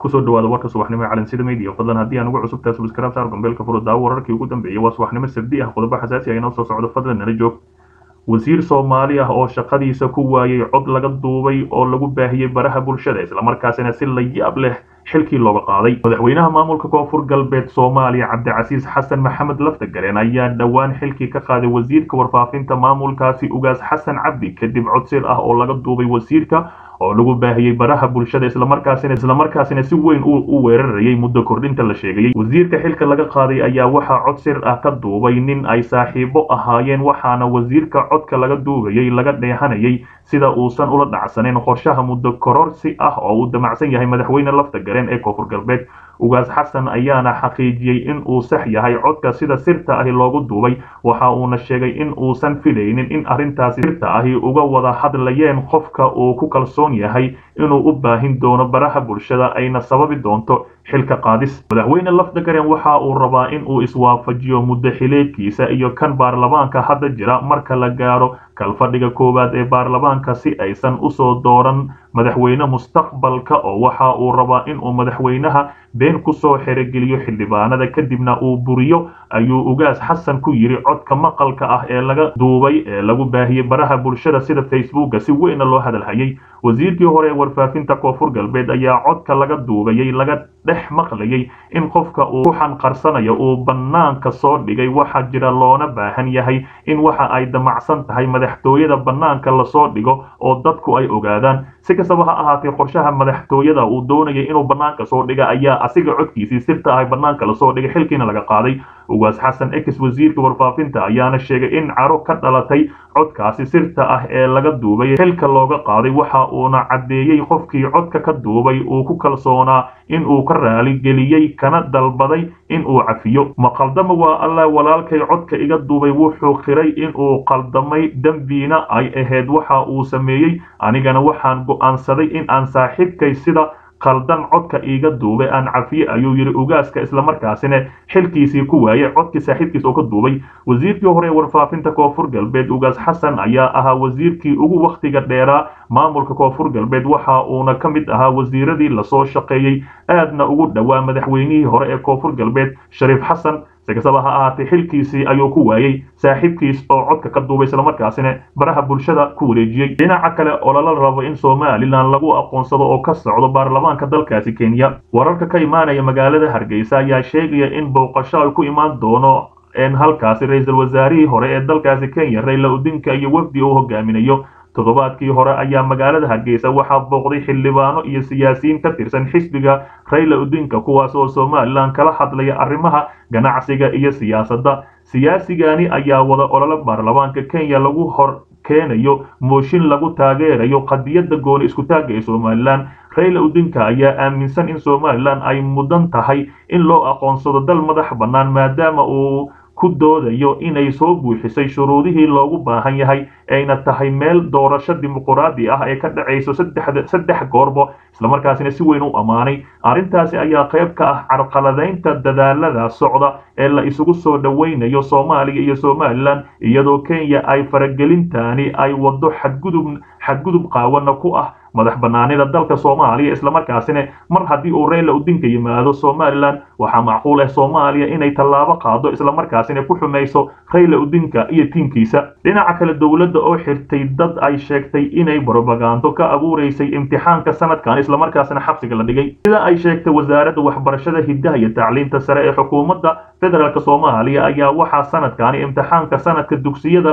kusoo dhawaada warka subaxnimo ee calansida media fadlan haddii aan ugu cusub tahay subscribe saar gombeelka furo daawo wararkii ugu dambeeyay waa subaxnimo sabdi ah qodobo xasaasi ah inoo soo socdo fadlan nala joog wasiir soomaali ah oo shaqadiisa ku waayay cod laga duubay oo lagu baahiyey baraha bulshada islamarkaasina si la yaab leh xilkii looga qaaday madaxweynaha maamulka koonfur galbeed soomaaliya cabdicasiis xasan maxamed laftagareen ayaa dhowaan xilkii ka qaaday wasiirka warfaafinta maamulkaasi ugaas xasan cabdi kadib codsir ah oo laga duubay wasiirka oo lagu baahiyey baraha bulshada islamarkaasina islamarkaasina si weyn u weerarayay muddo kordhinta la sheegayay wasiirka xilka laga qaaday ayaa waxaa cod sir ah ka duubay nin ay saaxiibo ahaayeen waxaana wasiirka codka laga duubayay laga dheehanayay sida uusan ula dhacsanayn qorshaha muddo kororsi ah oo uu damacsan yahay madaxweyne laftagareen ee koonfur galbeed ugaas xasan ayaana xaqiijiyey in uu sax yahay codka sida sirta ahi loogu duubay waxa uuna sheegay in uusan filaynin in arrintaasi sirta ahi uga wada hadlayeen qofka uu ku kalsoon yahay inuu u baahin doono baraha bulshada ayna sababi doonto xilka qaadis madaxweyne lafdagaren waxa uu rabaa in uu iswaafajiyo muddo xileedkiisa iyo kan baarlamaanka hadda jira marka la gaaro kalfadhiga koowaad ee baarlamaanka si aysan usoo dooran madaxweyne mustaqbalka oo waxa uu rabaa in uu madaxweynaha been kusoo xerogeliyo xildhibaanada kadibna uu buriyo ayuu ugaas xasan ku yidhi codka maqalka ah ee laga duubay ee lagu baahiyey baraha bulshada sida facebooka si weyna loo hadalhayay wasiirkii hore ee warfaafinta koonfur galbeed ayaa codka laga duubayay laga dhex maqlayay in qofka uu ku xanqarsanayo uu bannaanka soo dhigay waxaa jira loona baahan yahay in waxa ay damacsan tahay madaxtooyada bannaanka lasoo dhigo oo dadku ay ogaadaan si kastaba ha ahaatee qorshaha madaxtooyada uu doonayay inuu bannaanka soo dhiga ayaa asiga codkiisii sirta ahay bannaanka lasoo dhigay xilkiina laga qaaday ugaas xasan ex wasiirka warfaafinta ayaana sheegay in caro ka dhalatay codkaasi sirta ah ee laga duubay xilka looga qaaday waxa uuna caddeeyey qofkii codka ka duubay uu ku kalsoonaa in uu ka raaligeliyey kana dalbaday in uu cafiyo ma qaldama waa allah walaalkay codka iga duubay wuxuu qiray in uu qaldamay dembiina ay ahayd waxa uu sameeyey anigana waxaan go'aansaday in aan saaxiibkay sida qaldan codka iiga duubay aan cafiye ayuu yidhi ugaaska islamarkaasina xilkiisii ku waayay codkii saaxiibkiis oo ka duubay wasiirkii hore ee warfaafinta koonfur galbeed ugaas xasan ayaa ahaa wasiirkii ugu wakhtiga dheeraa maamulka koonfur galbeed waxa uuna ka mid ahaa wasiiradii lasoo shaqeeyey aadna ugu dhowaa madaxweynihii hore ee koonfur galbeed shariif xasan si kastaba ha ahaatee xilkiisii ayuu ku waayey saaxiibkiis oo codka ka duubay islamarkaasina baraha bulshada ku wareejiyey dhinaca kale oo lala rabo in somalilan lagu aqoonsado oo ka socdo baarlamaanka dalkaasi kenya wararka ka imaanaya magaalada hargeysa ayaa sheegaya in booqasho ay ku imaan doono halkaasi ra-iisul wasaarihii hore ee dalkaasi kenya rayla odinka iyo wafdi uu hogaaminayo toddobaadkii hore ayaa magaalada hargeysa waxaa booqday xildhibaano iyo siyaasiyiin ka tirsan xisbiga rayla odinka kuwaas oo somalilan kala hadlaya arrimaha ganacsiga iyo siyaasadda siyaasigani ayaa wada olole baarlamaanka kenya lagu hor keenayo mooshin lagu taageerayo qadiyadda gooni iskutaagga ee somalilan rayla odinka ayaa aaminsan in somalilan ay mudan tahay in loo aqoonsado dal madax bannaan maadaama uu ku doodayo inay soo buuxisay shuruudihii loogu baahan yahay ayna tahay meel doorasho dimuquraadi ah ee ka dhacayso saddex goorbo islamarkaasina si weyn u ammaanay arrintaasi ayaa qayb ka ah carqaladaynta dadaalada socda ee la isugu soo dhowaynayo soomaaliya iyo somalilan iyadoo kenya ay faragelintaani ay waddo xadgudub xadgudub qaawana ku ah madax banaanida dalka soomaaliya islamarkaasina mar haddii uu rayla odinka yimaado somalilan waxaa macquul ah soomaaliya inay tallaabo qaado islamarkaasina ku xumayso rayla odinka iyo tiinkiisa dhinaca kale dowladda oo xirtay dad ay sheegtay inay brobagando ka abuuraysay imtixaanka sanadkan islamarkaasina xabsiga la dhigay sida ay sheegtay wasaaradda waxbarashada hiddaha iyo tacliinta sare ee xukuumadda federaalk soomaaliya ayaa waxaa sanadkani imtixaanka sanadka dugsiyada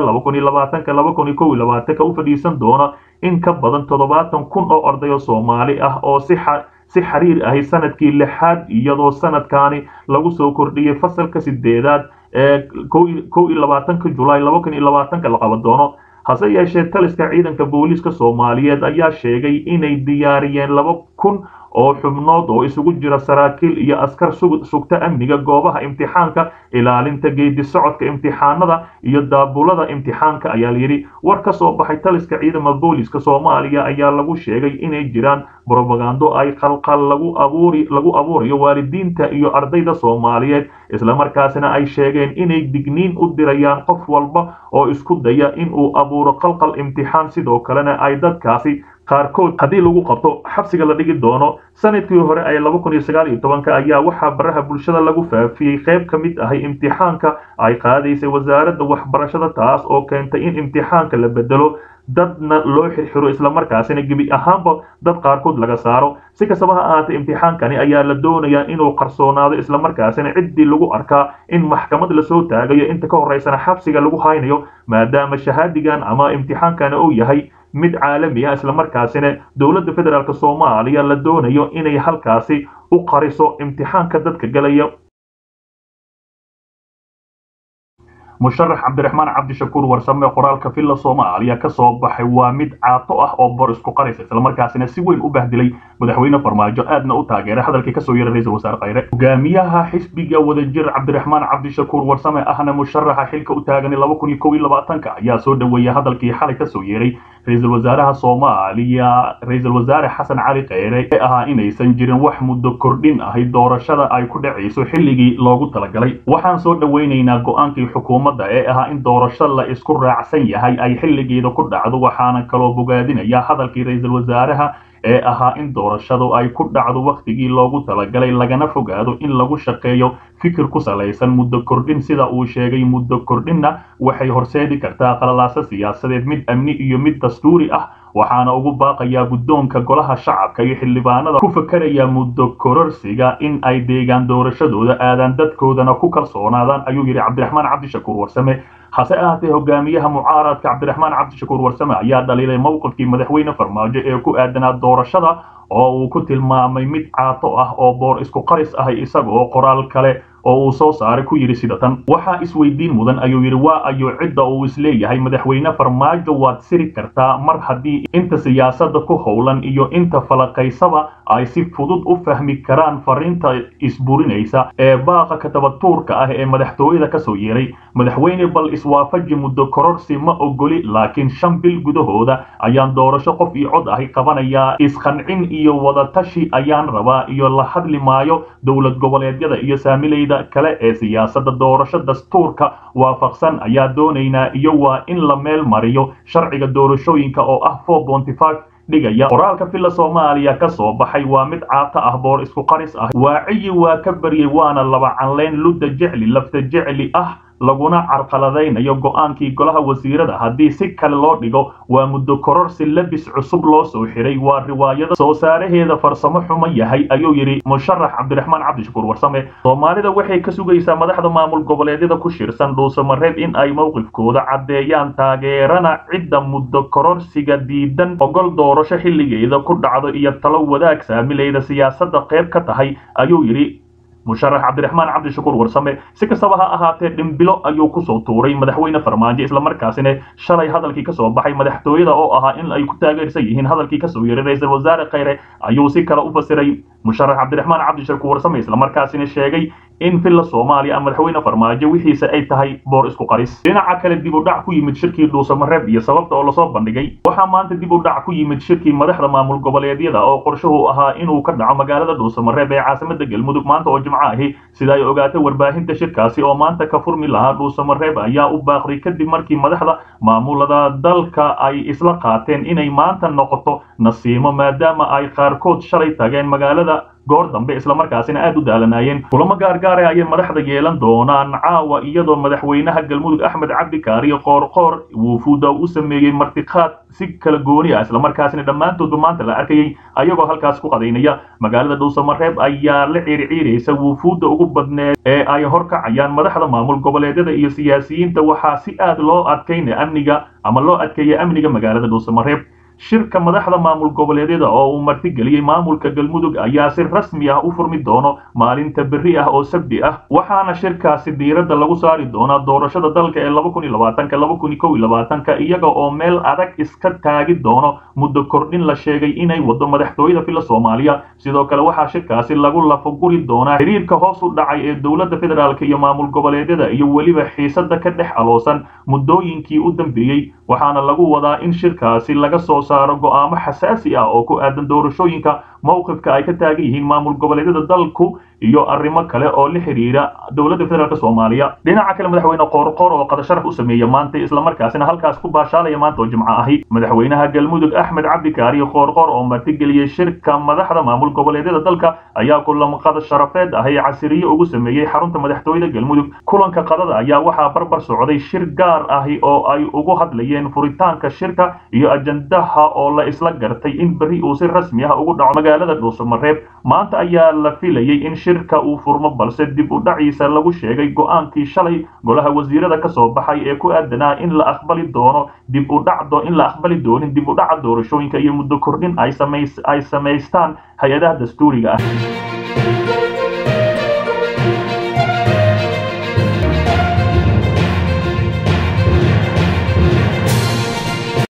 u fadhiisan doona in ka badan toddobaatan kun oo ardayo soomaali ah oo si si xiriir ahi sanadkii lixaad iyadoo sanadkani lagu soo kordhiyey fasalka sideedaad ee kow iyo labaatanka julaay laba kun iyo labaatanka la qaban doono hase yeeshee taliska ciidanka booliiska soomaaliyeed ayaa sheegay inay diyaariyeen laba kun oo xubnood oo isugu jira saraakiil iyo askar sugta amniga goobaha imtixaanka ilaalinta geedi socodka imtixaanada iyo daabulada imtixaanka ayaa layidhi war ka soo baxay taliska ciidama booliiska soomaaliya ayaa lagu sheegay inay jiraan brobagando ay qalqal lagu abuuri lagu abuurayo waalidiinta iyo ardayda soomaaliyeed islamarkaasina ay sheegeen inay digniin u dirayaan qof walba oo isku daya in uu abuuro qalqal imtixaan sidoo kalena ay dadkaasi qaarkood haddii lagu qabto xabsiga la dhigi doono sanadkii hore ee laba kun iyo sagaal iyo tobanka ayaa waxaa baraha bulshada lagu faafiyey qayb ka mid ahay imtixaanka ay qaadaysay wasaaradda waxbarashada taas oo keentay in imtixaanka la bedelo dadna loo xirxiro islamarkaasina gebi ahaanba dad qaarkood laga saaro si kastaba ha ahaatee imtixaankani ayaa la doonayaa inuu qarsoonaado islamarkaasina ciddii lagu arkaa in maxkamad lasoo taagayo inta ka horeysana xabsiga lagu haynayo maadaama shahaadigan ama imtixaankani uu yahay mid caalami ah islamarkaasina dowladda federaalk soomaaliya la doonayo inay halkaasi u qariso imtixaanka dadka galaya musharax cabdiraxmaan cabdishakuur warsame qoraalka villa soomaaliya ka soo baxay waa mid caato ah oo bor isku qaraysa islamarkaasina si weyn u bahdilay madaxweyne farmaajo aadna u taageeray hadalkii kasoo yeeray ra-iisul wasaare khayre hogaamiyaha xisbiga wadajir cabdiraxmaan cabdishakuur warsame ahna musharaxa xilka u taaganay laba kun iyo kow iyo labaatanka ayaa soo dhoweeyay hadalkii xalay kasoo yeeray ra-iisul wasaaraha soomaaliya ra-iisul wasaare xasan cali kheyre ee ahaa inaysan jirin wax muddo kordhin ahay doorashada ay ku dhacayso xilligii loogu talagalay waxaan soo dhoweynaynaa go-aankii xukuumadda ee ahaa in doorasho la isku raacsan yahay ay xilligeeda ku dhacdo waxaana kaloo bogaadinaya hadalkii ra-iisul wasaaraha ee ahaa in doorashadu ay ku dhacdo wakhtigii loogu talagalay lagana fogaado in lagu shaqeeyo fikir ku salaysan muddo kordhin sida uu sheegay muddo kordhinna waxay horseedi kartaa qalalaasa siyaasadeed mid amni iyo mid dastuuri ah waxaana ugu baaqayaa guddoonka golaha shacabka iyo xildhibaanada ku fakaraya muddo kororsiga in ay deegaan doorashadooda aadaan dadkoodana ku kalsoonaadaan ayuu yidhi cabdiraxmaan cabdishakuur warsame hase ahaatee hogaamiyaha mucaaradka cabdiraxmaan cabdishakuur warsame ayaa dhaliilay mowqifkii madaxweyne farmaajo ee ku aadanaa doorashada oo uu ku tilmaamay mid caato ah oo boor isku qaris ahay isagoo qoraal kale oo uu soo saaray ku yidhi sida tan waxaa isweydiin mudan ayuu yidhi waa ayo cidda uu isleeyahay madaxweyne farmaajo waad siri kartaa mar haddii inta siyaasadda ku howlan iyo inta falaqaysaba ay si fudud u fahmi karaan fariinta isburinaysa ee baaqa katabatuurka ah ee madaxtooyada kasoo yeeray madaxweyne bal iswaafaji muddo kororsi ma ogoli laakiin shan bil gudahooda ayaan doorasho qof iyo cod ahi qabanayaa isqancin iyo wadatashi ayaan rabaa iyo la hadli maayo dowlad goboleedyada iyo saamilayda kale ee siyaasadda doorasho dastuurka waafaqsan ayaa doonaynaa iyo waa in la meel mariyo sharciga doorashooyinka oo ah dhigaya qoraalka villa soomaaliya ka soo baxay waa mid caato ah boor isku qaris ah waaciyi waa ka baryay waana laba canleyn ludda jecli lafta jecli ah laguna carqaladaynayo go-aankii golaha wasiirada haddii si kale loo dhigo waa muddo kororsi labis cusub loo soo xiray waa riwaayada soo saaraheeda farsamo xumo yahay ayuu yidhi musharax cabdiraxmaan cabdishakuur warsame soomaalida waxay ka sugaysaa madaxda maamul goboleedyada ku shirsan dhuusamareeb in ay mowqifkooda caddeeyaan taageerana cidda muddo kororsiga diidan ogol doorasho xilligeeda ku dhacdo iyo talo wadaag saamilayda siyaasadda qayb ka tahay ayuu yidhi musharax cabdiraxmaan cabdishakuur warsame si kastaba ha ahaatee dhimbilo ayuu kusoo tuuray madaxweyne farmaajo islamarkaasina shalay hadalkii kasoo baxay madaxtooyada oo ahaa in ay ku taageersan yihiin hadalkii kasoo yeeray ra-iisul wasaare kheyre ayuu si kale u fasiray musharax cabdiraxmaan cabdishakuur warsame islamarkaasina sheegay in villa soomaaliya madaxweyne farmaajo wixiisa ay tahay boor isku qaris dhinaca kale dib u dhac ku yimid shirkii dhuusamareeb iyo sababta oo lasoo bandhigay waxaa maanta dib u dhac ku yimid shirkii madaxda maamul goboleedyada oo qorshuhu ahaa inuu ka dhaco magaalada dhuusamareeb ee caasimada galmudug maanta oo jimco ahi sida ay ogaatay warbaahinta shirkaasi oo maanta ka furmi lahaa dhuusamareeb ayaa u baaqday kadib markii madaxda maamulada dalka ay isla qaateen inay maanta noqoto nasiimo maadaama ay qaarkood shalay tageen magaalada goor dambe islamarkaasina aad u daalanaayeen kulamo gaargaara ayay madaxda yeelan doonaan caawa iyadoo madaxweynaha galmudug axmed cabdi kaariyo qoorqoor wuufuuda u sameeyey martiqaad si kala gooni ah islamarkaasina dhammaantoodba maanta la arkayay ayagoo halkaas ku qadaynaya magaalada dhuusamareeb ayaa la ciirciiraysa wuufuudda ugu badneed ee ay horkacayaan madaxda maamul goboleedyada iyo siyaasiyiinta waxaa si aad loo adkaynaya amniga ama loo adkeeya amniga magaalada dhuusamareeb shirka madaxda maamul goboleedyada oo uu martigeliyey maamulka galmudug ayaa si rasmi ah u furmi doono maalinta berri ah oo sabti ah waxaana shirkaasi diiradda lagu saari doonaa doorashada dalka ee laba kun iyo labaatanka laba kun iyo kow iyo labaatanka iyaga oo meel adag iska taagi doono muddo kordhin la sheegay inay wado madaxtooyada villa soomaaliya sidoo kale waxaa shirkaasi lagu lafaguri doonaa xiriirka hoos u dhacay ee dowladda federaalk iyo maamul goboleedyada iyo weliba xiisada ka dhex aloosan muddooyinkii u dambeeyey waxaana lagu wadaa in shirkaasi laga soo saaro go'aamo xasaasi ah oo ku aadan doorashooyinka mowqifka ay ka taagan yihiin maamul goboleedyada dalku iyo arrimo kale oo la xidhiira dowladda federaalk soomaaliya dhinaca kale madaxweyne qoorqoor oo qadasharaf u sameeya maanta islamarkaasina halkaas ku baashaalaya maanta oo jimco ahi madaxweynaha galmudug axmed cabdikaariyo qoorqoor oo martigeliyey shirka madaxda maamul goboleedyada dalka ayaa kulan qada sharafeed ahi casiriye ugu sameeyey xarunta madaxtooyada galmudug kulanka qadada ayaa waxaa barbar socday shir gaar ahi oo ay ugu hadlayeen furitaanka shirka iyo ajandaha oo la isla gartay in berri uu si rasmi ah ugu dhaco magaalada dhuusamareeb maanta ayaa la filayey in shirka uu furmo balse dib u dhaciisa lagu sheegay go-aankii shalay golaha wasiirada ka soo baxay ee ku aadanaa in la aqbali doono dib u dhacdo in la aqbali doonin dib u dhaca doorashooyinka iyo muddo kordhin ay samays ay samaystaan hay-adaha dastuuriga ah